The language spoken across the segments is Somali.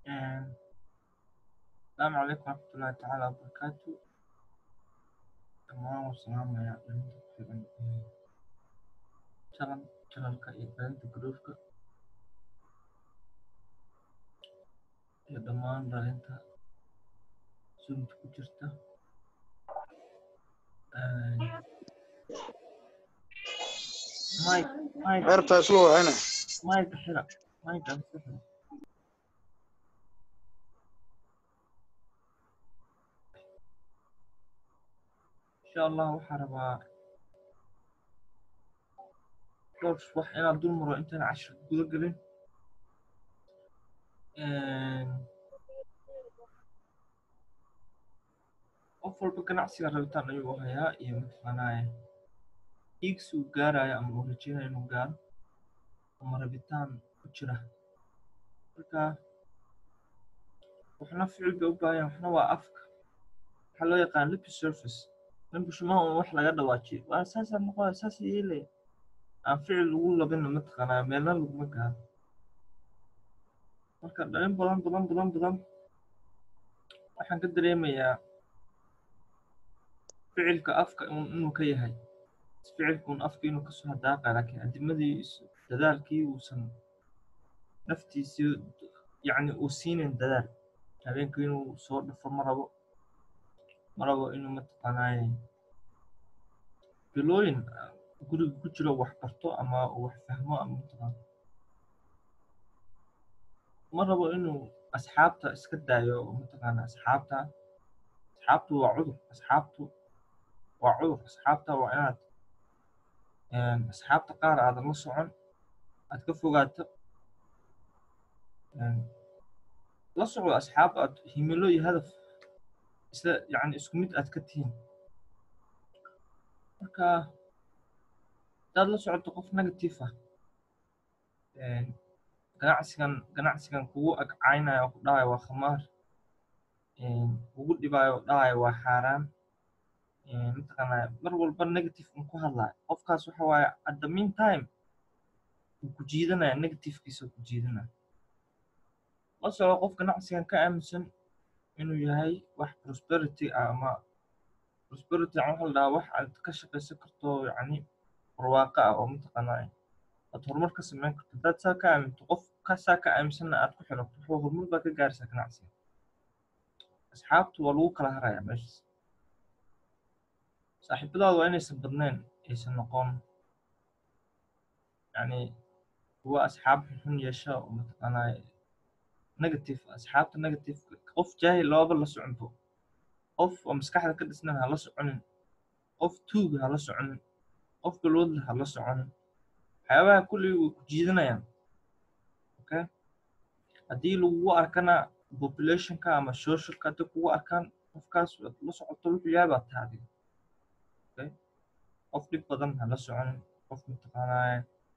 السلام عليكم ورحمة الله تعالى وبركاته dhammaan waan salaamayaa dhalinta ku xiran ee jalan janalka iyo dhalinta gruupka iyo dhammaan dhalinta zoomka ku jirta mike mike Erta isla wacayna. mike xira mike aan iska xira insha allah waxaa rabaa dhowr wax inaan dul maro intaan cashir guda gelin qof walba ganacsiga rabitaan ayuu hayaa iyo mataqaanaaye iigsi uu gaarayo ama uu rajeynayo inuu gaaro ama rabitaan ku jira marka waxna ficil bay u baahan waxna waa afka waxaa loo yaqaan lip surface in bushimaha un wax laga dhawaajiyo waa saasaa noqoya saas yeelaya aan ficil lagu labina mataqaanaa meelna laguma gaaro marka dhalin badan badan badan badan waxaan ka dareemayaa ficilka afka inuu ka yahay ficilka un afka inuu kasoo hadaaqaya laakiin adimadii dadaalkii uusan naftiisii yacni uu siinayn dadaal habeenka inuu soo dhafo ma rabo ma rabo inuu mataqaanaaye bilooyin guriga ku jiro wax barto ama uu wax fahmo ama mataqaan ma rabo inuu asxaabta iska daayo oo mataqaana asxaabta asxaabtu waa cudur asxaabtu waa cudur asxaabta waa inaad asxaabta qaar aadan la socon aad ka fogaato la socdo asxaab aad himilo iyo hadaf isla yacni isku mid aad ka tihiin marka hadaad la socoto qof negative ah ganacsigan ganacsigan kugu agcaynaya oo ku dhahayo waa khamaar kugu dhibaayo oo dhahayo waa xaaraan mataqaanaa mar walba negative un ku hadlayo qofkaas waxa waaye at the mean time wuu ku jiidanaya negativekiisa ku jiidanaya la soco qof ganacsigan ka aaminsan inuu yahay wax prosperity ah ama prosperity yani waxa la dhahaa wax aad ka shaqaysan karto yacni barwaaqo ah oo mataqaanaa aad horumar ka samayn karto hadaad saa ka aaminto qof kasaa ka aaminsanna aad ku xirato wuxuu horumar baa ka gaaraysaa ganacsiga asxaabtu waa lagu kala harayaa meeshaas saaxiibadaadu waa inaysan badnayn aysan noqon yacni kuwa asxaab xun yeesha oo mataqaanaa negative asxaabta negative qof jaahil loaba la soconbo qof oo maskaxda ka dhisnan ha la soconin qof tuuga ha la soconin qof balwadla ha la soconin waxyaabaha kulligii way ku jiidanayaan okay haddii lagugu arkana populationka ama socialka haddii kugu arkaan qofkaas aad la socoto wuxuu yahay baa tahay adiga okay qof dhib badan ha la soconin qof mataqaanaa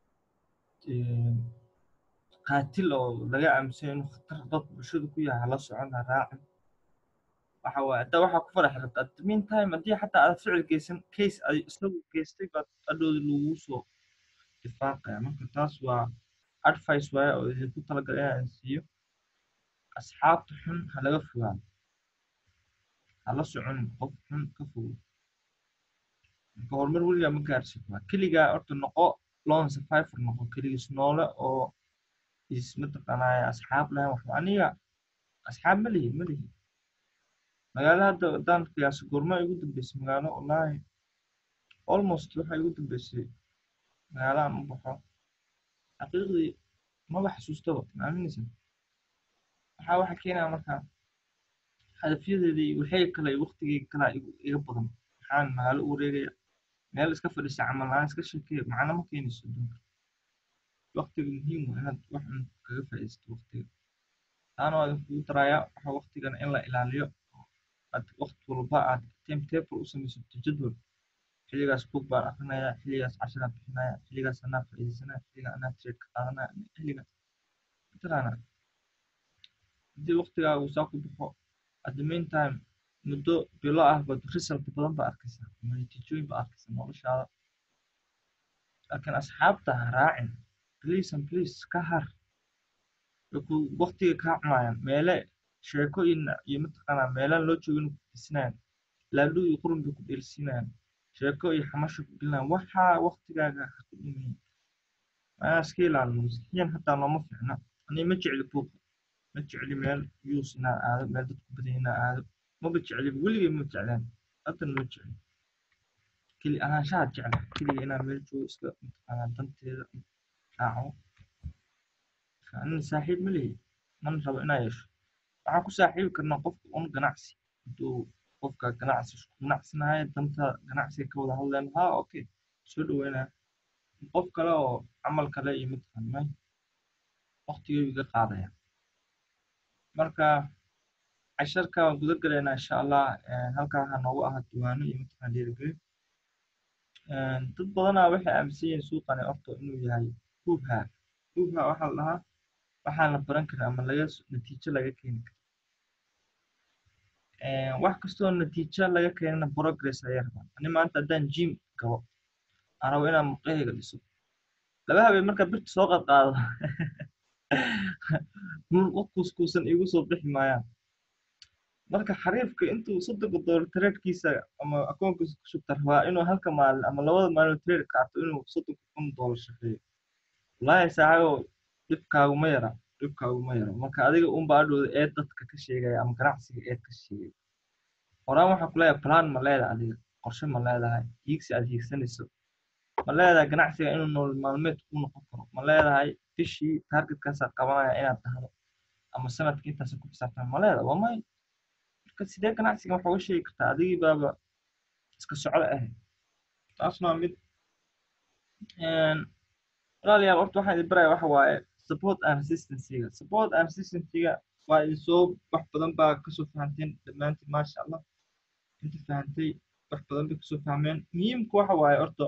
qaatil oo laga aaminsan inuu khatar dad bulshada ku yahay hala socon ha raacin waxa waaye hadda waxaa ku farax rabta at the mean time haddii xataa aad ficil geysan case ay isagu geystay baad adhowda lagu soo difaaqaya marka taas waa advice waaye oo idinku talagalay inaan siiyo asxaabta xun ha laga fogaado hala soconin qof xun ka fogo marka horumar weligaa ma gaarsi karaa keligaa horta noqo lone survivor noqo keligiis noole oo is mataqaanaa asxaab lahayn wax aniga asxaab ma lihi ma lihi magaalo hadda haddaan qiyaaso goorma igu dambeysay magaalo wallaahi almost waxa igu dambeysay magaalo aan u baxo xaqiiqdii maba xasuustaba maaminaysa waxaa waxa keenaya marka hadafyadeedii waxay kale waqtigeyga kalaa iga badan waxaan magaalo u wareegaya meel iska fadhiisa camal aan iska sheekeeya macno ma keenayso adduunka waqtiga muhiim waa inaad wax un kaga faa'iidaysato waqtiga taana waa idinkugu darayaa waxa waqtigana in la ilaaliyo aad waqti walba aad timetable u samaysato jadwal xilligaas book baan akrinaya xilligaas casharaan bixinaya xilligaas anaa faa'iidaysanaya xilliga anaa trade ka qaadanaya xilligaas mataqaana haddii waqtigaaga uu saa ku baxo at the mean time muddo bilo ah baad result badan baa arkaysaa ama natiijooyin baa arkaysaa noloshaada laakiin asxaabta ha raacin please and please ka har way ku waqtiga kaa cunayaan meele sheekooyin iyo mataqaanaa meelaan loo joogin ku disnayaan laadhu iyo qurun bay ku dheelsiinayaan sheeko iyo xamasho ku gelinayaan waxaa waqtigaaga ha ku dhimin anaa iska ilaalino maskixiyan hataa nooma fiicna ani ma jecli buuqa ma jecli meel yuus inaa aado meel dadku badan inaa aado maba jecli weligay ma jeclaan haddana ma jecli keli ahaanshaha jecla keliga inaa meel joogo iska mataqaanaa danteeda raaco anina saaxiib ma lehi mana rabo inaa yeesho waxaan ku saaxiibi karnaa qofka un ganacsi hadduu qofka ganacsi isku ganacsanayo danta ganacsiga ka wada hadleen ha okay soo dhaweynaa qof kale oo camal kale iyo mataqaanaa waqtigeygu iga qaadaya marka casharka waan guda galaynaa insha allah halkaa waxaa noogu ahaa diiwaano iyo mataqaan dhiirigelin dad badanaa waxay aaminsan yihiin suuqani horta inuu yahay hubha hubha waxaa la dhahaa waxaan la baran karin ama laga natiijo laga keeni karo wax kastoo natiijo laga keenana progress ayay rabaan ani maanta haddaan gym gabo aan rabo inaan muqahayga dhiso laba habeen markaa birta soo qadqaado qof kuuskuusan igu soo bixi maayaan marka xariifka intuu soddonka doolar tradekiisa ama akoonkiisa ku shubta rabaa inuu halka maalin ama labada maalin trade qaato inuu soddonka kun doolar shaqeeyo wallaahi saaxibo dhibkaaguma yara dhibkaaguma yara marka adiga unba adhowda eed dadka ka sheegaya ama ganacsiga eed ka sheegaya horaan waxaa ku leeyahay plan ma leedahay adiga qorshe ma leedahay hiigsi aad hiigsanayso ma leedahay ganacsiga inuu nolol maalmeed ku noqon karo ma leedahay bishii targetkaasaa qabanaya inaad dhahdo ama sanadkii intaasa ku xisaabtan ma leedahay waa may marka sidee ganacsiga waxa uga sheegi kartaa adigii baaba iska socdo ahayd taasna waa mid walaalayaal horta waxaan idin baraya waxa waaye support and resistancyga support and resistancyga waa idin soo wax badan baa kasoo fahanteen dhammaantiin maasha allah inta fahantay wax badan bay kasoo fahmeen muhiimka waxa waaye horta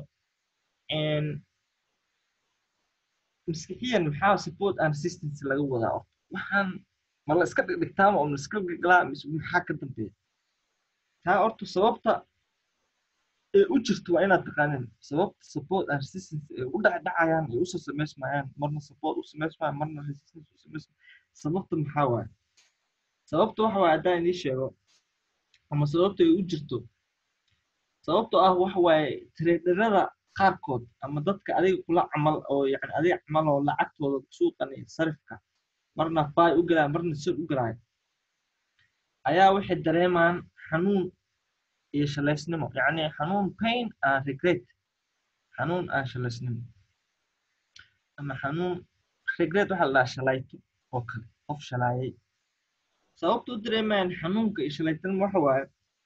maskixiyan maxaa support and resistance laga wadaa horta waxaan ma la iska dhigdhigtaama oo la iska galaa mise maxaa ka dambeeya taa horta sababta ee u jirto waa inaad taqaanin sababta support and resistance ee u dhacdhacayaan ee usoo samaysmayaan marna support u samaysmayaan marna resistance u samaysmayaan sababta maxaa waaye sababta waxa waaye haddaan idiin sheego ama sababta ay u jirto sababtoo ah waxa waaye traderada qaarkood ama dadka adiga kula camal oo yani adiga camal oo lacagtooda suuqan iyo sarifka marna buy u galaya marna sell u galaya ayaa waxay dareemaan xanuun iyo shalaysnimo yacni xanuun pain and regret xanuun aan shalaysnimo ama xanuun regret waxaa la dhahaa shalayto oo kale qof shalaayay sababta u dareemayaan xanuunka iyo shalaytanimo waxa waaye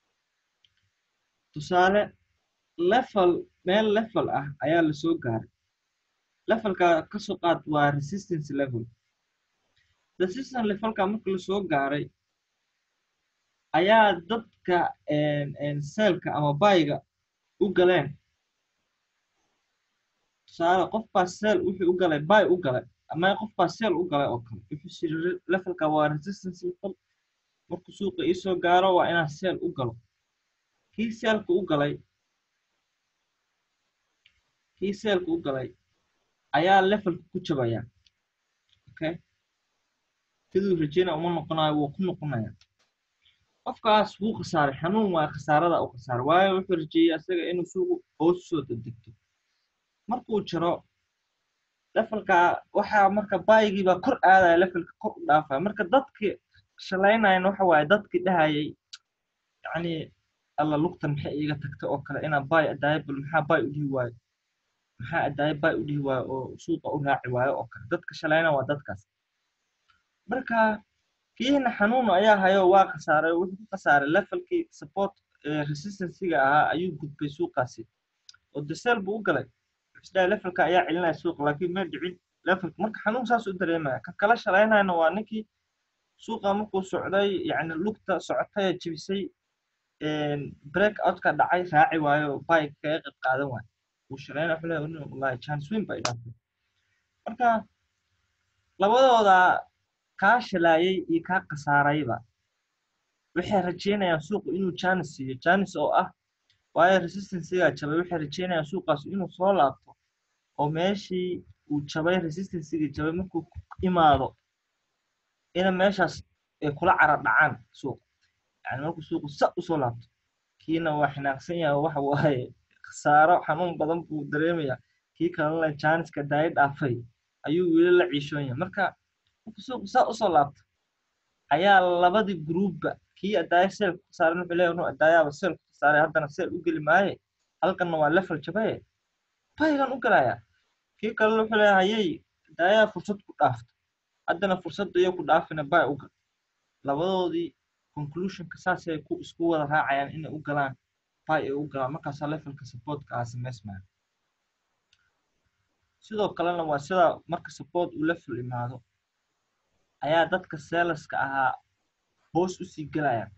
tusaale level meel level ah ayaa lasoo gaaray levelka kasoo qaad waa resistance level resistance levelka marka lasoo gaaray ayaa dadka seelka ama bayga u galeen tusaale qof baa seel wuxuu u galay bay u galay ama qof baa seel u galay oo kale wuxuu siri levelka waa resistance level markuu suuqa iisoo gaaro waa inaan seel u galo kii seelka u galay kii seelka u galay ayaa levelka ku jabaya okay siduu rajeyna uma noqonayo wuu ku noqonaya qofkaas wuu khasaaray xanuun waa khasaarada u khasaaray waayo wuxuu rajeeyey asaga inuu suuqu hoos soo degdegto markuu jiro levelka waxaa marka baygii baa kor aadaya levelka kor u dhaafaya marka dadkii shalaynayan waxa waaye dadkii dhahayay yacni alla lugtan maxay iiga tagta oo kale inaan bay adaayo bal maxaa bay u dhihi waayo maxaa adaayo bay u dhihi waayo oo suuqa u raaci waayo oo kale dadka shalayna waa dadkaas marka kiihina xanuun ayaa hayo waa khasaaray wuxuu ku khasaaray levelkii support resistancyga ahaa ayuu gudbay suuqaasi oo desel buu u galay isdhaa levelka ayaa celinaya suuqa laakiin ma dhicin levelka marka xanuun saas u dareemaya ka kala shalaynayna waa ninkii suuqa markuu socday yacni lugta socotay ee jebisay break outka dhacay raaci waayo bay kaga qayb qaadan waayo uu shalayna wuxuu leeyahay wallahi chance win bay dhaafay marka labadooda kaa shalaayay iyo kaa khasaarayba waxay rajeynayaan suuqu inuu janis siiyo janis oo ah waayo resistancygaa jabay waxay rajeynayaan suuqaas inuu soo laabto oo meeshii uu jabay resistancyga jabay markuu imaado ina meeshaas ay kula cara dhacaan suuqa yani markuu suuqu sa usoo laabto kiina waa xinaaqsan yahay waxa waaye khasaaro xanuun badan buu dareemayaa kii kalena jaaniska daayo dhaafay ayuu weli la ciishoon yahay marka markuu suuqu saa usoo laabto ayaa labadii gruubba kii adaayo seel ku khasaaran wuxuu leeyahay nu adaayaaba seel ku khasaaray haddana seel u geli maaye halkanna waa level jabaye baygan u galayaa kii kalena wuxuu leeyahay hayay adaayaa fursad ku dhaafto haddana fursadda iyo ku dhaafina bay u gal labadoodii conclusionka saasay ku isku wada raacayaan inay u galaan bay ay u galaan markaasaa levelka supportka ah samaysmaya sidoo kalena waa sida marka support uu level imaado ayaa dadka seelaska ahaa hoos usii galayaan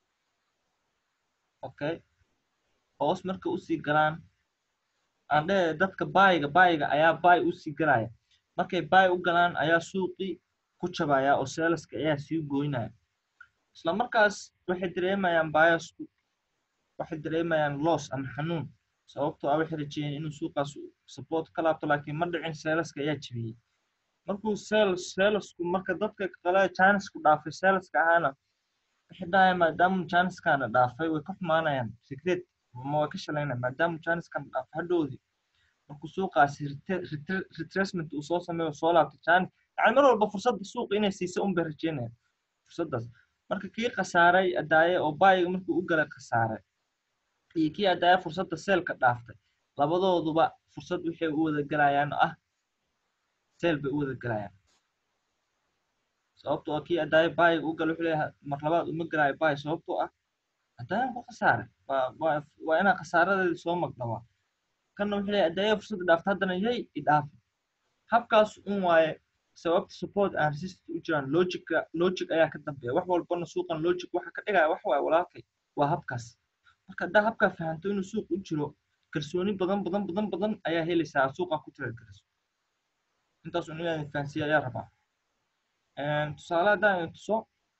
okay hoos marka usii galaan aan dheh dadka baayiga baayiga ayaa baay usii galaya markay baay u galaan ayaa suuqii ku jabaya oo seelaska ayaa sii goynaya isla markaas waxay dareemayaan baayasku waxay dareemayaan loss ama xanuun sababtoo ah waxay rajeyeen inuu suuqaas support ka laabto laakiin ma dhicin seelaska ayaa jebiyey markuu sales salesku marka dadka kale janisku dhaafay saleska ahaana waxay dhahayaan maadaama janiskana dhaafay way ka xumaanayaan secret ma way ka shalaynayaan maadaama janiskana dhaafay hadhoodii markuu suuqaasi retracement uu soo sameeyo soo laabtay janis yani mar walba fursadda suuqa inay siisa un bay rajeynayaan fursaddaas marka kii khasaaray adaaye oo baayiga markuu u galay khasaaray iyo kii adaaye fursadda seelka dhaaftay labadooduba fursad waxay u wada galayaan oo ah seel bay u wada galayaan sababtoo ah kii adaaye baayiga u gala wuxuu leeyahay mar labaad uma galaayo baay sababtoo ah adaayan ku khasaaray waa waa inaa khasaaradeedii soo magdhabaa kanna wuxuu leeyahay adaaye fursadda dhaafta haddana yay idhaafa habkaas un waaye sababta support and resistance u jiraan logica logic ayaa ka dambeeya wax walbana suuqan logic waxa ka dhigaya wax waaye walaalkay waa habkaas marka haddaa habkaa fahanto inuu suuq u jiro kalsooni badan badan badan badan ayaa helaysaa suuqa ku tira geliso intaas un inaan fahansiiya ayaa rabaa tusaale haddaan idin tuso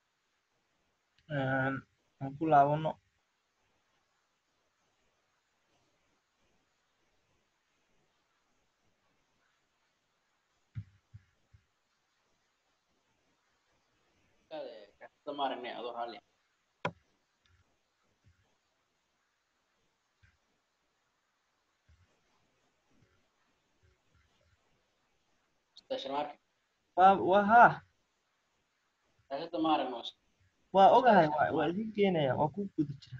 aan ku laabano waa waa haa waa ogahay waa waa idin keenaya waa ku guda jira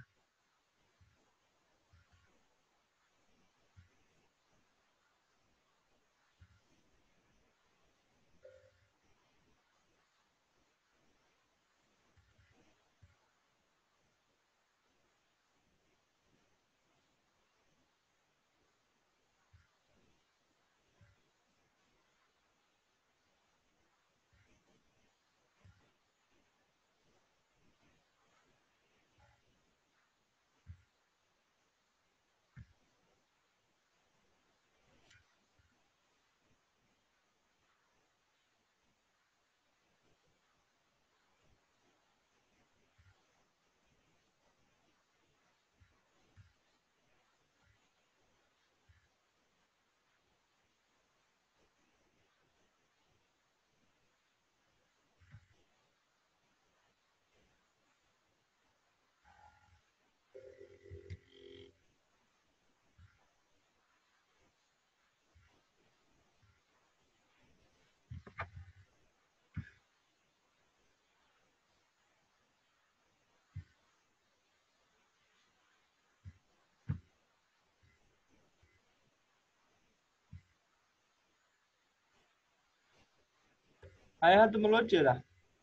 haya hadda ma loo jeedaa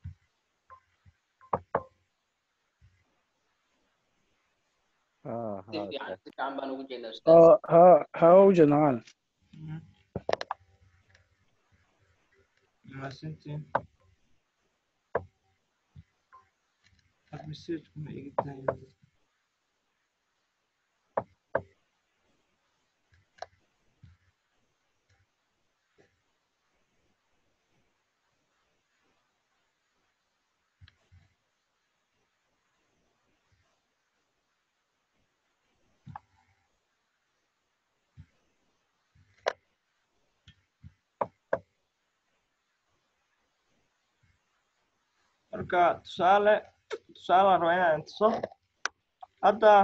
اه ها هاوجد معانا mahadsantiin had message kuma iga tahay marka tusaale tusaalaan rabaa inaan tuso hadda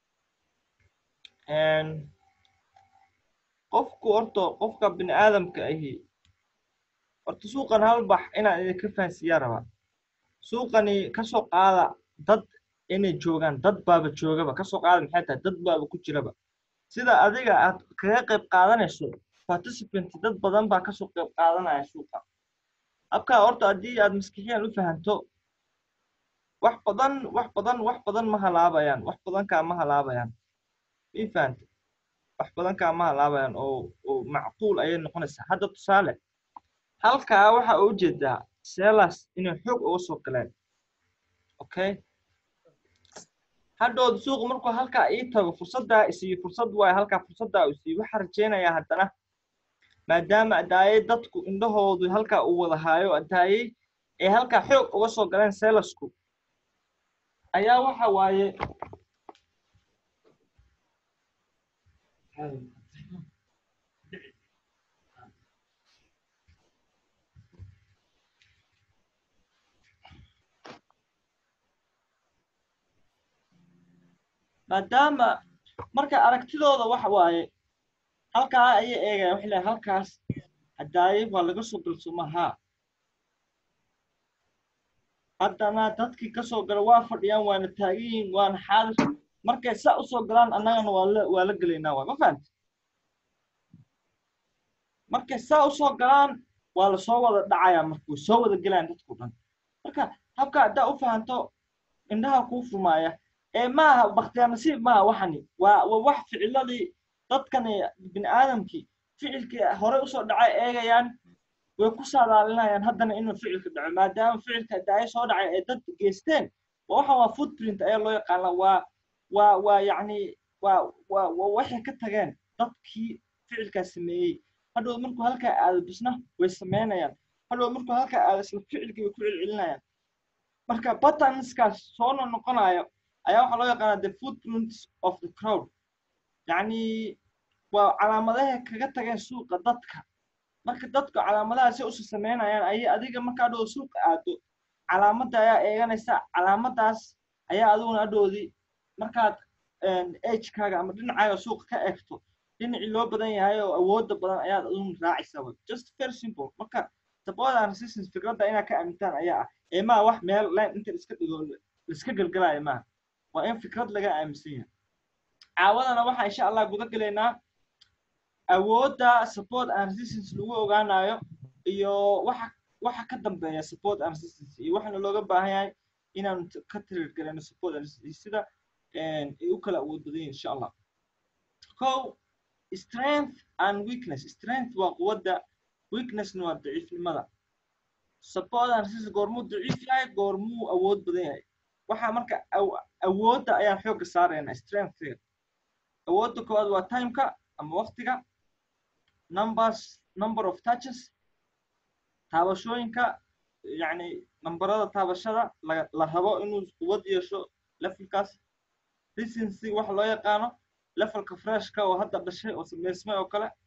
qofku horta qofka bini aadamka ahi horta suuqan halbax inaan idinka fahansiiyaa rabaa suuqani kasoo qaada dad inay joogaan dad baaba joogaba kasoo qaada maxay tahay dad baaba ku jiraba sida adiga aad kaga qayb qaadanayso participant dad badan baa kasoo qayb qaadanaya suuqa habkaa horta haddii aad maskixiyan u fahanto wax badan wax badan wax badan ma halaabayaan wax badan kaa ma halaabayaan ii fahante wax badan kaa ma halaabayaan oo oo macquul ayay noqonaysaa hadda tusaale halkaa waxa u jeedaa selas inay xoog uga soo galeen okay hadhood suuqu markuu halkaa ii tago fursaddaa isiiyo fursad waayo halkaa fursaddaa isiiyo waxaa rajaynayaa haddana maadaama adaayey dadku indhahoodu halkaa uu wada haayo adaayey ee halkaa xoog uga soo galeen selasku ayaa waxa waaye maadaama marka aragtidooda waxa waaye halkaa ayay eegaya waxay leeyahay halkaas hadaaye waa laga soo galsoma haa haddana dadkii kasoo gala waa fadhiyaan waana taagiyiin waana xaadir markay saa usoo galaan annagana waa la waa la gelaynaa waay ma fahamti markay saa usoo galaan waa lasoo wada dhacayaa marka way soo wada gelayaan dadku dhan marka habka haddaa u fahanto indhaha kuu fumaaya ee maaha bakhtiyaar nasiib maaha waxani waa waa wax ficiladii dadkani bini aadamkii ficilkii hore usoo dhacay eegayaan way ku saadaalinayaan haddana inuu ficilka dhaco maadaama ficilka daaya soo dhacay ay dad geysteen waxan waa footprint ayaa loo yaqaana waa waa waa yacni waa waa waa waxay ka tageen dadkii ficilkaas sameeyey hadhow markuu halkaa aado bisna way sameynayaan hadhow markuu halkaa aado isla ficilkii way ku celcelinayaan marka patternskaas soo noqonayo ayaa waxaa loo yaqaanaa the footprints of the crowd yacni waa calaamadahay kaga tageen suuqa dadka marka dadku calaamadahaasi usu sameynayaan ayay adiga marka adhow suuqa aado calaamadda ayaa eeganaysa calaamadaas ayaa adiguna adhoodii markaad agekaaga ama dhinacaaga suuqa ka eegto dhinacii loo badan yahay oo awoodda badan ayaad aduguna raacaysaa way just very simple marka support and resistance fikradda inaad ka aamintaan ayaa ah ee maa wax meel line inta iska dhigo laiska gelgelaayo maaha waa in fikrad laga aaminsan yahay caawadana waxaa insha allah guda gelaynaa awoodda support and resistance lagu ogaanayo iyo waxa waxa ka dambeeya support and resistance iyo waxaana looga baahan yahay inaanu ka tirir garayno support and resistance sida ay u kala awood badan yihin insha allah ko strength and weakness strength waa quwadda weaknessna waa daciifnimada support and resistance goormuu daciif yahay goormuu awood badan yahay waxaa marka awoodda ayaan xoogga saaraynaa strengthga awoodda koowaad waa timeka ama waqtiga numbers number of touches taabashooyinka yacni nambarada taabashada la la rabo inuu quwad yeesho levelkaas recency waxa loo yaqaano levelka freshka oo hadda dhashay oo sameysmay oo kale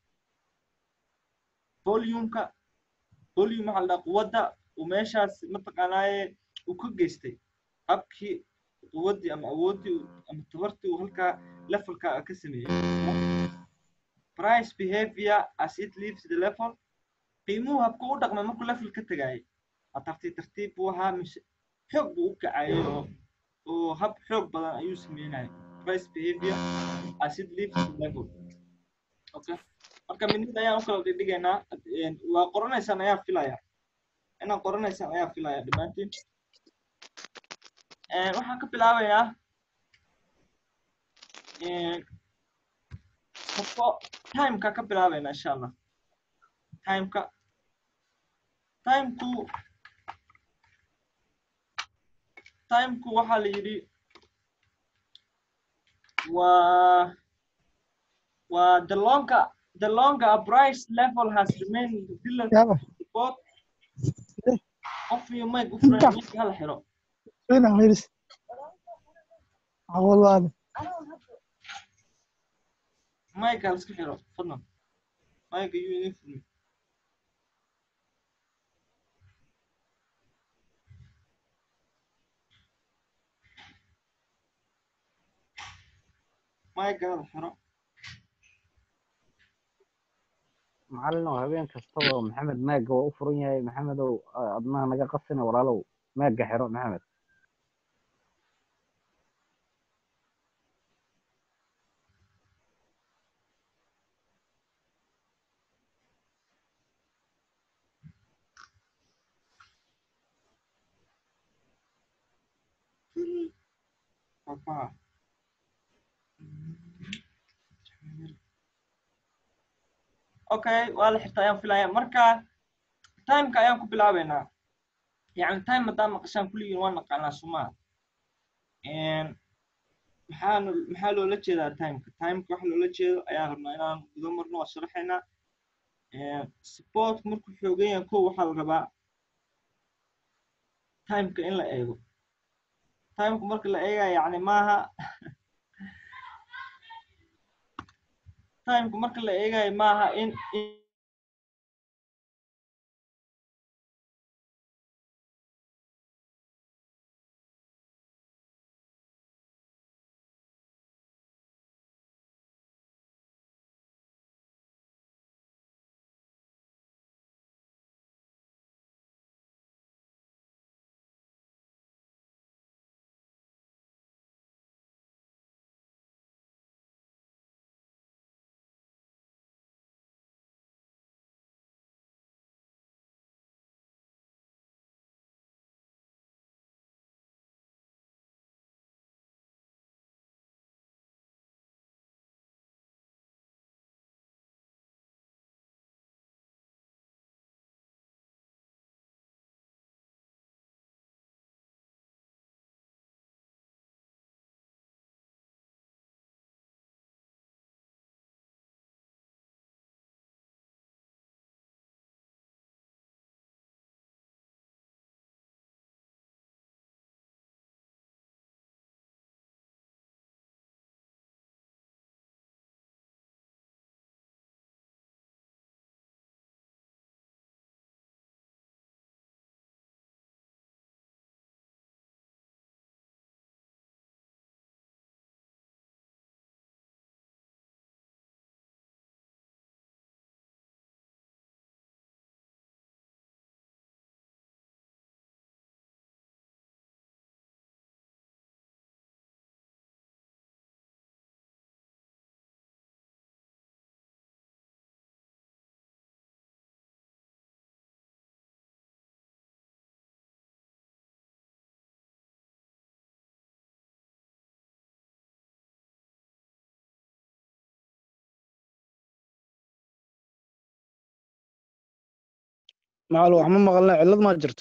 volumeka volume waxa la dhaha quwadda uu meeshaas mataqaanaaye uu ka geystay habkii quwaddii ama awooddii ama tabartii uu halkaa levelka ka sameeyey price behavior as it leaves the level qiimuhu habku u dhaqmay markuu level ka tagaayay waa tartiib tartiib buu ahaa mise xoog buu u kacayay oo oo hab xoog badan ayuu sameynayay price behavior as it leaves the level okay marka midnida ayaan u kala dhigdhigaynaa waa qoranaysaan ayaa filaya inaad qoranaysaan ayaa filaya dhammaantiin waxaan ka bilaabayaa timeka ka bilaabayna insha allah timeka timeku timeku waxaa la yidhi waa waa the longer the longer a price level has remained below support qof iyo mic u furan mic hala xiro فين عميرس والله mic hala iska xiro fadlan mic ayuu idin furmay maygaada xiro macallin oo habeen kastaba maxamed maaga waa u furan yahay maxamedow a- adnaha naga qasina walaalow maaga xiro maxamed papa okay waa la xirta ayaan filaya marka timeka ayaan ku bilaabeynaa yani time haddaan maqashaan kulligiin waa naqaanaa somaa maxaa maxaa loola jeedaa timeka timeka waxa loola jeedo ayaan rabnaa inaan gudo marno waa sharaxaynaa supportka markuu xoogan yahay kow waxaa la rabaa timeka in la eego timeka marka la eegaya yani maaha timeka marka la eegayo maaha in in- macallin wax ma maqalna cillad maa jirto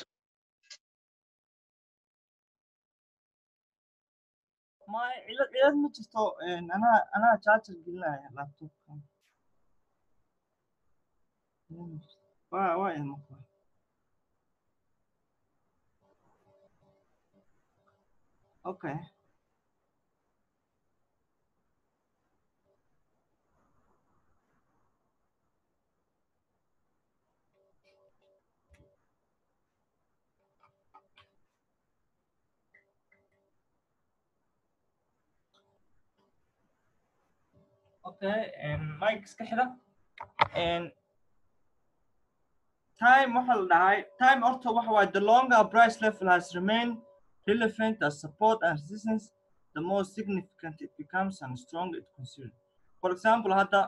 ma cilad cilad ma jirto anaa anaa charger gelinaya laptopka waa waa idin maqlaa okay okay mike iska xidha time waxa la dhahay time horta waxa waaye the longer a price level has remained relevant as support and resistance the more significant it becomes and stronger it considered for example hadda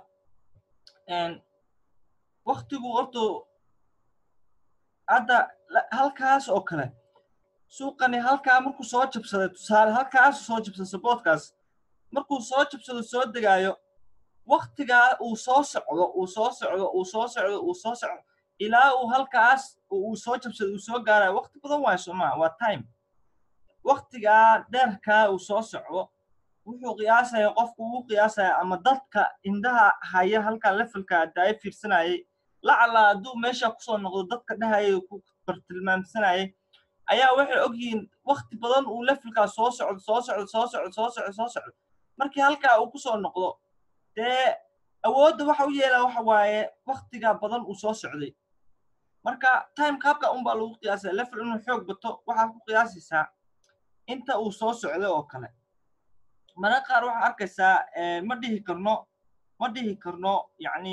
waktigu horta hadda la- halkaas oo kale suuqani halkaa markuu soo jabsaday tusaale halkaas soo jabsaday supportkaas markuu soo jabsado soo degaayo waktigaa uu soo socdo uu soo socdo uu soo socdo uu soo socdo ilaa uu halkaas uu soo jabsado uu soo gaarayo wakti badan waayo soomaa waa time waktigaa dheerkaa uu soo socdo wuxuu qiyaasaya qofku uu qiyaasaya ama dadka indhaha haya halkaa levelka daayo fiirsanayay lacala hadduu meesha kusoo noqdo dadka dhahaya ku bartilmaamsanayay ayaa waxay ogyihiin wakti badan uu levelkaa soo socdo soo socdo soo socdo soo socdo soo socdo markii halkaa uu kusoo noqdo dee awoodda waxa u yeelaa waxa waaye waktiga badan uu soo socday marka timeka habka unbaa lagu qiyaasaya level inuu xoog bato waxaad ku qiyaasaysaa inta uu soo socday oo kale mararka qaar waxaa arkaysaa ma dhihi karno ma dhihi karno yacni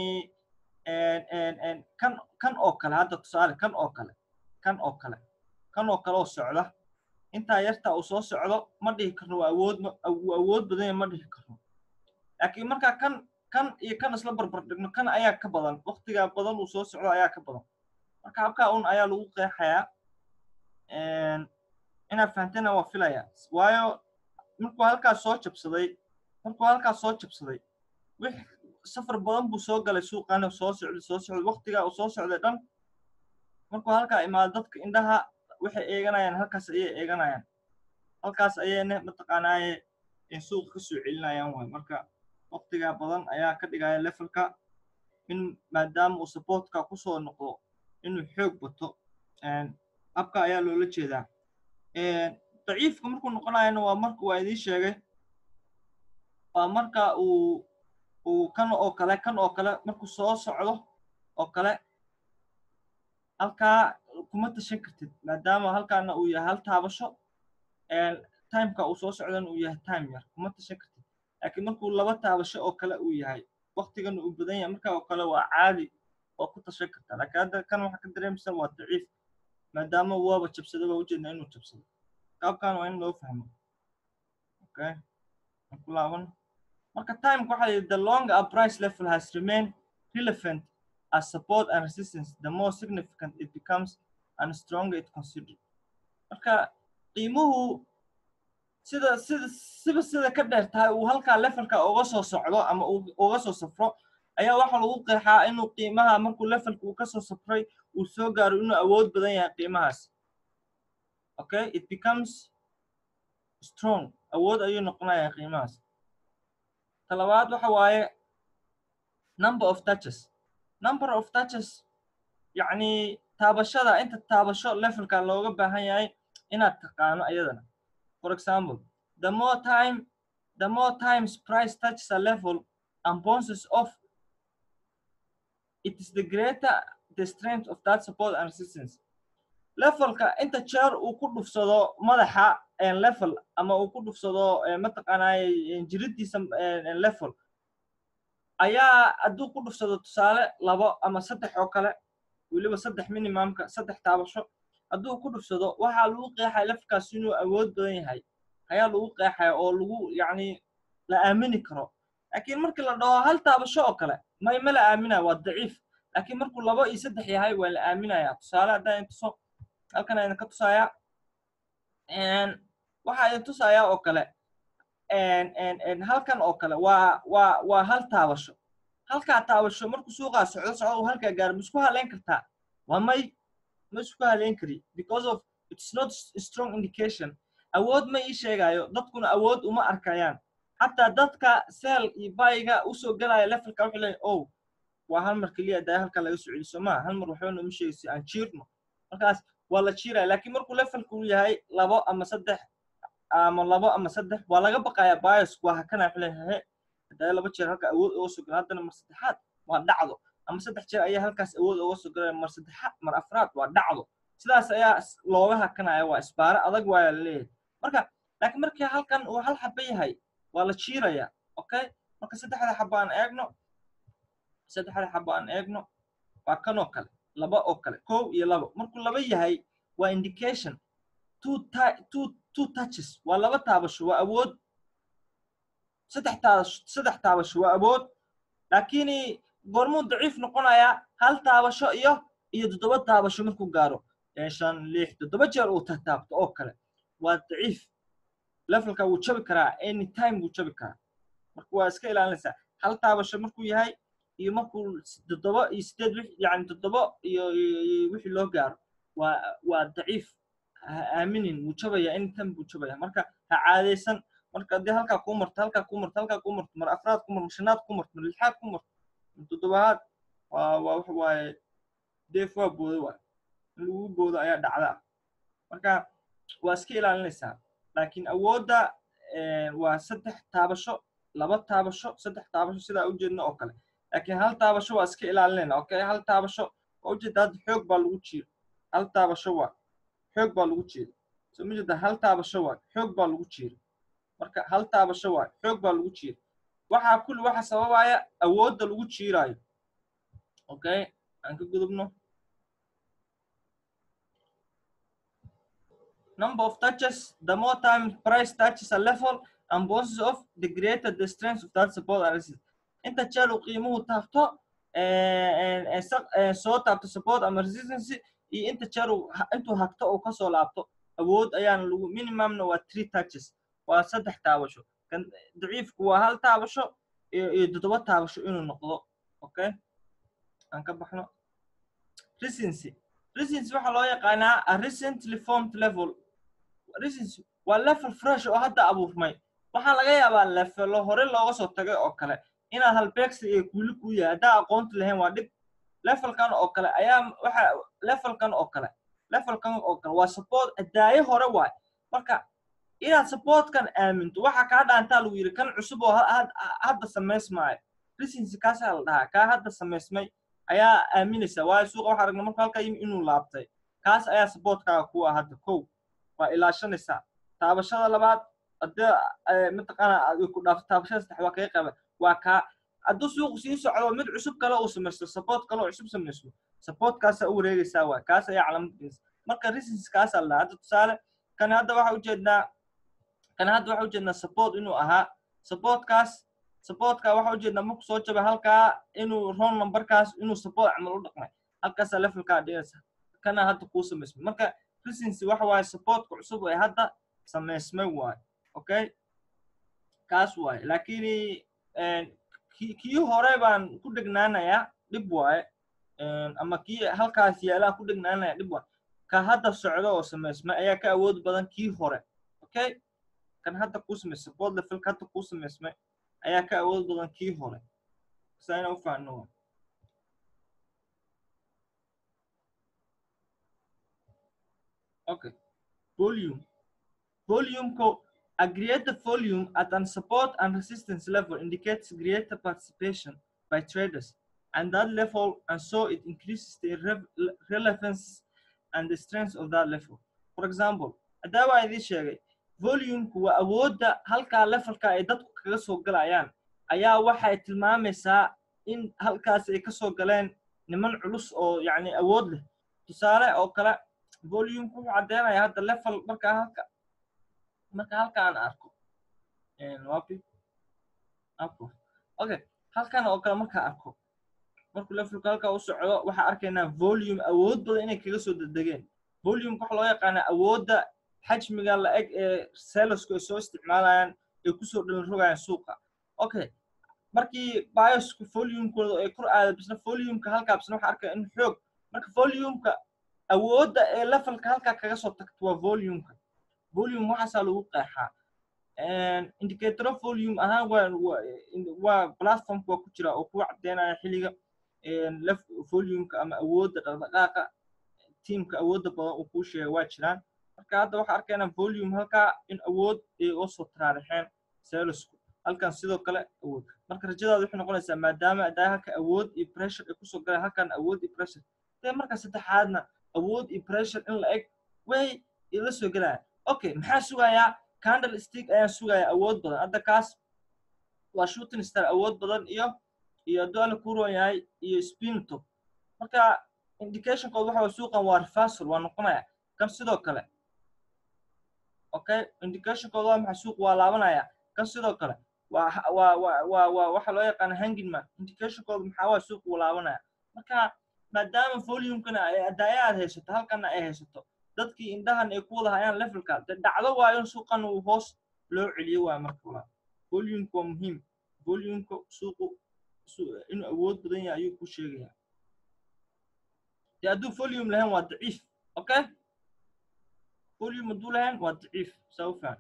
kan kan oo kale hadda tusaale kan oo kale kan oo kale kan oo kale oo socda intaa yarta uu soo socdo ma dhihi karno waa awood wuu awood badan yahay ma dhihi karno laakiin markaa kan kan iyo kan isla barbar dhigno kan ayaa ka badan waktigaa badan uu soo socdo ayaa ka badan marka habkaa un ayaa lagu qeexayaa inaad fahamtena waa filaya waayo markuu halkaas soo jabsaday markuu halkaas soo jabsaday wix safar badan buu soo galay suuqana soo socday soo socday waktigaa uu soo socday dhan markuu halkaa imaado dadka indhaha waxay eeganayaan halkaas ayay eeganayaan halkaas ayayna mataqaanaaye suuqa ka soo celinayaan waay marka waktigaa badan ayaa ka dhigaya levelka in maadaama uu supportka kusoo noqdo inuu xoog bato habka ayaa loola jeedaa daciifka markuu noqonayana waa marka waa idiin sheegay waa marka uu uu kan oo kale kan oo kale markuu soo socdo oo kale halkaa kuma tashan kartid maadaama halkaana uu yahay hal taabasho timeka uu soo socdana uu yahay time yar kuma tashan kartid laakiin markuu laba taabasho oo kale uu yahay waktigana uu badan yahay marka oo kale waa caadi oo ku tashan kartaa laakiin hadda kan waxaa ka dareemaysa waa daciif maadaama waaba jabsado baa ujeedna inuu jabsado qaabkan waa in loo fahmo okay ku laaban marka timeka waxaa yidhi the longer a price level has remained relevant as support and resistance the more significant it becomes and stronger it considered marka qiimuhu sida sida siba sida ka dheer tahay uu halkaa levelka uga soo socdo ama uga soo safro ayaa waxaa lagu qeexaa inuu qiimaha markuu levelka uu kasoo safray uu soo gaaro inuu awood badan yahay qiimahaas okay it becomes strong awood ayuu noqonayaa qiimahaas talabaad waxa waaye number of touches number of touches yacni taabashada inta taabasho levelka looga baahan yahay inaad taqaano ayadana for example the more time the more times price touches a level and bounces off it is the greater the strength of that support and resistance levelka inta jeer uu ku dhufsado madaxa level ama uu ku dhufsado mataqaanaaye jiridiisa level ayaa hadduu ku dhufsado tusaale labo ama saddex oo kale weliba saddex minimumka saddex taabasho hadduu ku dhufsado waxaa lagu qeexaya levelkaas inuu awood badan yahay ayaa lagu qeexaya oo lagu yacni la aamini karo laakiin markii la dhaho hal taabasho oo kale may ma la aaminaya waa daciif laakiin markuu labo iyo saddex yahay waa la aaminaya tusaale haddaan idin tuso halkan idin ka tusayaa waxaa idin tusayaa oo kale halkan oo kale waa waa waa hal taabasho halkaa taabasho markuu suuqaa socdo socdo uu halkaa gaaro ma isku haleyn kartaa waa may ma isku haleyn kari because of it's not strong indication awood ma ii sheegayo dadkuna awood uma arkayaan xataa dadka seel iyo bayga usoo galaya levelka wuxuu leeyahay oh waa hal mar keliya daa halkan laga soo celiso maa hal mar waxba nooma sheegayso aan jiirno markaas waa la jiiraya laakiin markuu levelku yahay labo ama saddex ama labo ama saddex waa laga baqayaa bios waa hakana wuxuu leeyahay hadaa laba jeer halka awood uga soo gala haddana mar saddexaad waa dhacdo ama saddex jeer ayaa halkaas awood uga soo galaya mar saddexaad mar afraad waa dhacdo sidaas ayaa looga hakanaya waa isbaare adag waaya laleeyahay marka laakiin markii halkan uu hal xaba yahay waa la jiiraya okay marka saddexda xaba aan eegno saddexda xaba aan eegno waa kan oo kale laba oo kale kow iyo labo markuu laba yahay waa indication two two two touches waa laba taabasho waa awood saddex taabasho saddex taabasho waa awood laakiin goormuu daciif noqonayaa hal taabasho iyo iyo toddoba taabasho markuu gaaro shan lix toddoba jeer uu taabto oo kale waa daciif levelka wuu jabi karaa any time wuu jabi karaa marka waa iska ilaalinaysaa hal taabasho markuu yahay iyo markuu toddoba iyo sideed wix yani toddoba iyo wixii loo gaaro waa waa daciif ha aaminin wuu jabaya anytime buu jabaya marka ha caadaysan marka haddii halkaa kuu marto halkaa kuu marto halkaa kuu marto mar afraad ku marto mar shanaad ku marto mar lixaad ku marto mar toddobaad waa waa waxa waaye deef waa boodo waay in lagu boodo ayaa dhacda marka waa iska ilaalinaysaa laakiin awoodda waa saddex taabasho laba taabasho saddex taabasho sidaa ujeedna oo kale laakiin hal taabasho waa iska ilaalinayna okay hal taabasho waa ujeeda hadda xoog baa lagu jiiro hal taabasho waa xoog baa lagu jiiro so ma jeeda hal taabasho waa xoog baa lagu jiiro marka hal taabasho waayo xoog baa lagu jiira waxaa kulli waxa sababaya awoodda lagu jiiraayo okay aan ka gudubno number of touches the more time price touches a level and bounces off the greater the strength of that support and resistance inta jeer uu qiimuhu taabto soo taabto support ama resistance iyo inta jeer uu intuu hagto uu kasoo laabto awood ayaana lagu minimumna waa three touches waa saddex taabasho kan daciifku waa hal taabasho iyo toddoba taabasho inuu noqdo okay aan ka baxno recency recency waxaa loo yaqaanaa a recently formed level recency waa level fresh oo hadda abuurmay waxaa laga yaabaa levelo hore looga soo tagay oo kale inaad halbeegsi iyo kuuli ku yahay haddaa aqoonti lahayn waa dhib levelkan oo kale ayaa waxa levelkan oo kale levelkan oo kale waa support daayo hore waay marka inaad supportkan aaminto waxa kaa dhaantaa lagu yidhi kan cusub oo hadda samaysmaayo recency kaasaa la dhahaa kaa hadda samaysmay ayaa aaminaysa waayo suuqa waxaa aragna marka halkaa yimi inuu laabtay kaas ayaa supportkaaga kuwa hadda kow waa ilaashanaysaa taabashada labaad haddii mataqaana ku dhaafto taabashada saddex waa kaga qaba waa kaa hadduu suuqu sii socdo mid cusub kale uu samaysto support kale oo cusub samaysto supportkaasaa u wareegaysaa waa kaas ayaa calaamad marka recency kaasaa la dhahaa hadda tusaale kan hadda waxa ujeednaa kan hadda waxa ujeednaa support inuu ahaa supportkaas supportka waxa ujeednaa marku soo jabay halkaa inuu ron numberkaas inuu support camal u dhaqmay halkaasaa levelkaa dhigaysa kana hadda kuu samaysmay marka recency waxa waaye supportka cusub ee hadda samaysmay waaye okay kaas waaye laakiin kii hore baan ku dhegnaanayaa dhib waaye ama kii halkaas yaalaan ku dhegnaanaya dhib waaye ka hadda socdo oo samaysmay ayaa ka awood badan kii hore okay kan hadda kuu samaysmay support levelka hadda kuu samaysmay ayaa ka awood badan kii hore saina u fahanno waa okay volume volume a greater volume at an support and resistance level indicates greater participation by traders and that level and so it increases the re relevance and the strength of that level for example haddaa waa idiin sheegay volumku waa awoodda halkaa levelka ay dadku kaga soo galayaan ayaa waxay tilmaamaysaa in halkaas ay kasoo galeen niman culus oo yacni awood leh tusaale oo kale volumku wuxuu caddeynaya hadda level markaa halka marka halka aan arko wapi apo okay halkan oo kale markaa arko markuu levelku halkaa u socdo waxaa arkaynaa volume awood badan inay kaga soo dedegeen volumeka waxa loo yaqaanaa awoodda xajmiga la eg ee selosku ay soo isticmaalayaan ay kusoo dhalin rogayaan suuqa okay markii biosku volumekooda ay kor aada bisna volumeka halkaa bisna waxaa arkaya in xoog marka volumeka awoodda ee levelka halkaa kaga soo tagto waa volumeka volume waxaasaa lagu qeexaa indicator volume ahaan waa waa platformka waa ku jira oo kuwa caddeynaya xilliga volumeka ama awoodda dhaqdhaqaaqa teamka awoodda badan uu kuu sheega waa jiraan marka hadda waxaa arkaynaa volume halkaa in awood ay oo soo taraarixeen selosku halkan sidoo kale awood marka rajadaada waxay noqonaysaa maadaama adaa halka awood iyo pressure ay kusoo galeen halkan awood iyo pressure dee marka saddexaadna awood iyo pressure in la eg way ila soo gelaya okay maxaa sugayaa candle stick ayaan sugayaa awood badan hadda kaas waa shooting star awood badan iyo iyo hadduu alla ku roon yahay iyo spinto marka indicationkooda waxa suuqan waa reversal waa noqonaya kan sidoo kale okay indicationkooda waa maxay suuq waa laabanaya kan sidoo kale waa waa waa waa waa waxa loo yaqaana hanging man indicationkooda maxaa waa suuq wuu laabanaya marka maadaama volumekana ay adaaya aad haysato halkana ay haysato dadkii indhahan ay ku wada hayaan levelka de dhacdo waayo in suuqan uu hoos loo celiyo waa marka wala volumeka waa muhiim volumeka suuqu inuu awood badan yahay ayuu ku sheegaya de hadduu volume lahayn waa daciif okay volume hadduu lahayn waa daciif saa u fahan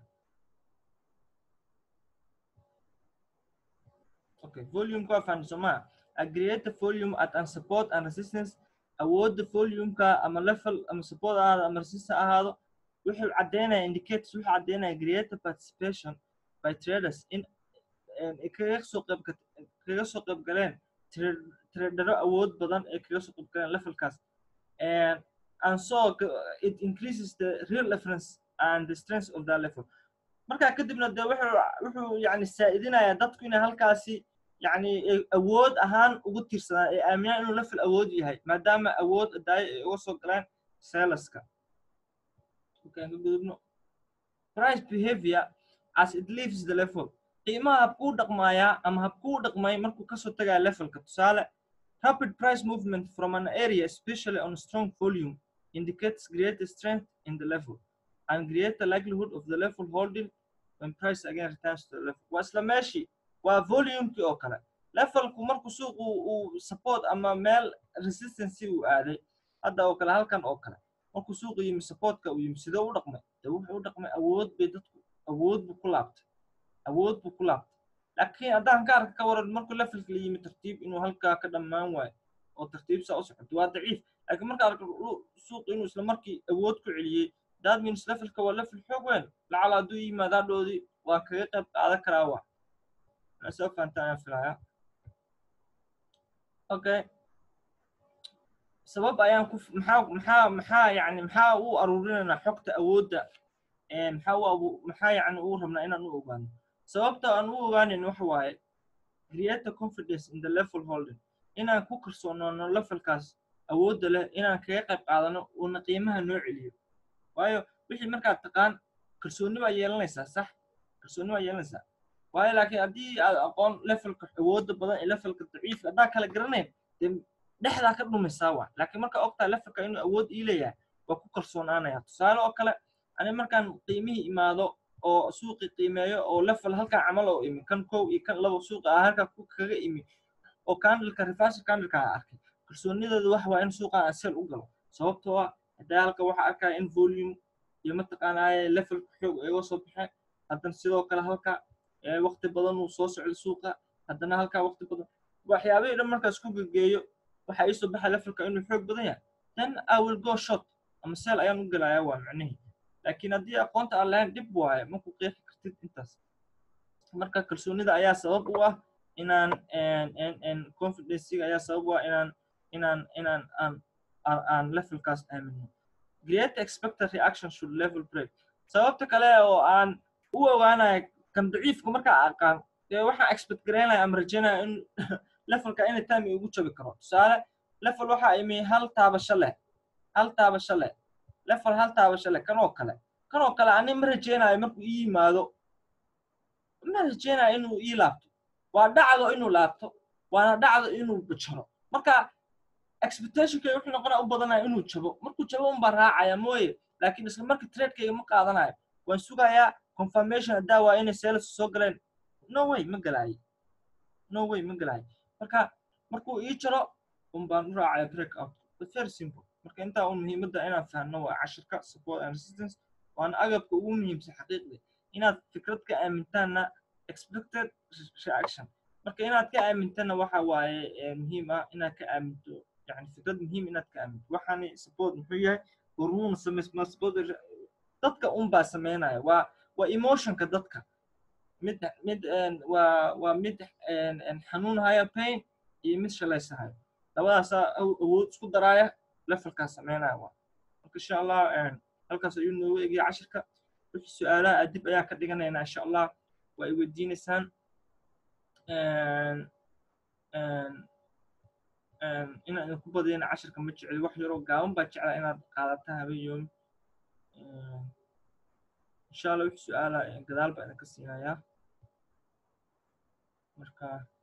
okay volumeka waa fahan somaa agreate volume at an support and resistance awoodda volumeka ama level ama support ahaado ama resistance ahaado wuxuu caddeynaya indicators wuxuu caddeynaya greater participation by traders in kaga soo qayb kaga soo qayb galeen tradero awood badan ee kaga soo qayb galeen levelkaas and so it increases the real reference and the strength of that level markaa kadibna dee wuxuu wuxuu yani saa'idinayaa dadku inay halkaasi yani awood ahaan ugu tiirsadaan ee aaminaan inuu level awood yahay maadaama awood daayo ay uga soo galeen seleska markaan ka gudubno price behavior as it leaves the level qiimaha habkuu dhaqmaayaa ama habkuu dhaqmay markuu kasoo tagaya levelka tusaale rapid price movement from an area especially on strong volume indicates greater strength in the level and greater likelihood of the level holding when price again returns to the level waa isla meeshii waa volumekii oo kale levelku markuu suuqu uu support ama meel resistancy uu aaday hadda oo kale halkan oo kale markuu suuqu yimi supportka uu yimi sidoo u dhaqmay dee wuxuu u dhaqmay awood bay dadku awood buu ku laabtay awood buu ku laabtay laakiin haddaan ka arka ka waran markuu levelka la yimi tartiib inuu halkaa ka dhammaan waayo oo tartiib saa u socoto waa daciif laakiin marka arka suuqu inuu isla markii awood ku celiyey that means levelka waa level xoog weyn lacala hadduu yimaado hadhoodii waa kaga qayb qaadan karaa waa soo fahantaa ayaan filaya okay sabab ayaan ku maxaa maxaa maxaa yani maxaa u aruurinaynaa xogta awoodda maxaa u abu maxaa yani u rabnaa inaan u ogaano sababta aan u ogaanin waxa waaye create confidence in the level holding inaan ku kalsoonaano levelkaas awoodda leh inaan kaga qayb qaadano uuna qiimaha noo celiyo waayo wixii markaad taqaan kalsooni baa yeelanaysaa sax kalsooni baa yeelanaysaa waayo laakiin haddii aad aqoon levelka awoodda badan ee levelka daciifka haddaa kala garanayn dee dhexdaa ka dhumaysaa waa laakiin markaa ogtaa levelka inuu awood ii leeyahay waa ku kalsoonaanaya tusaale oo kale ani markaan qiimihii imaado oo suuqi qiimeeyo oo level halkaa camal oo imi kan kow iyo kan labo suuqa ah halkaa kaga imi oo candleka reversal candleka aan arkay kalsoonideedu waxa waa in suuqan aan sel u galo sababtoo ah haddaa halka waxaa arkaya in volume iyo mataqaanaaye levelka xoog ay uga soo baxeen haddana sidoo kale halka waqti badan uu soo socdo suuqa haddana halkaa waqti badan waxyaabihii dhan markaas ku gegeeyo waxaa iisoo baxa levelka inuu xoog badan yahay then i will go short ama sel ayaan u gelayaa waa macnihii laakiin haddii aqoonta aan lahayn dhib waaye maku qeexi kartid intaas marka kalsoonida ayaa sabab u ah inaan confidencega ayaa sabab u ah inaan inaan inaan aan aan levelkaas aamino create expected reaction should level break sababta kale oo aan u ogaanayo kan daciifka markaa aqaan dee waxaan expect garaynaya ama rajaynaya in levelka anytime igu jabi karo tusaale level waxa imi hal taabasho leh hal taabasho leh level hal taabasho leh kan oo kale kan oo kale ani ma rajaynayo markuu ii yimaado ma rajaynayo inuu ii laabto waa dhacdo inuu laabto waana dhacdo inuu bajaro marka expectationkay wuxuu noqonaya u badanaya inuu jabo markuu jabo unbaa raacaya mooye laakiin isla marka tradekayga ma qaadanayo waan sugayaa confirmation haddaa waa inay sales soo galeen no way ma galaayo no way ma galaayo marka markuu ii jaro unbaan u raacaya break out but very simple marka intaa un muhiimadda inaan fahno waa cashirka support and resistance waana agabka ugu muhiimsan xaqiiqdii inaad fikrad ka aamintaanna expected reaction marka inaad ka aamintanna waxa waaye muhiim ah inaad ka aaminto yani fikrad muhiim inaad ka aaminto waxaani support muxuu yahay hormuuna samaysmaa support dadka unbaa sameynaya waa waa emotionka dadka mid mid waa waa mid xanuun haya pain iyo mid shalaysahayo labadaasaa awood isku daraaya levelkaas sameynaya waa marka insha allah halkaas ayuu noogu egaya cashirka wixii su-aalaha adib ayaa ka dhiganaynaa insha allah waa ay weydiinaysaan inaan idinku badiyana cashirka ma jecli wax yaroo gaaban baa jeclaa inaad qaadataa habeen yoomi insha allah wixii su-aala gadaal baa idinka siinayaa marka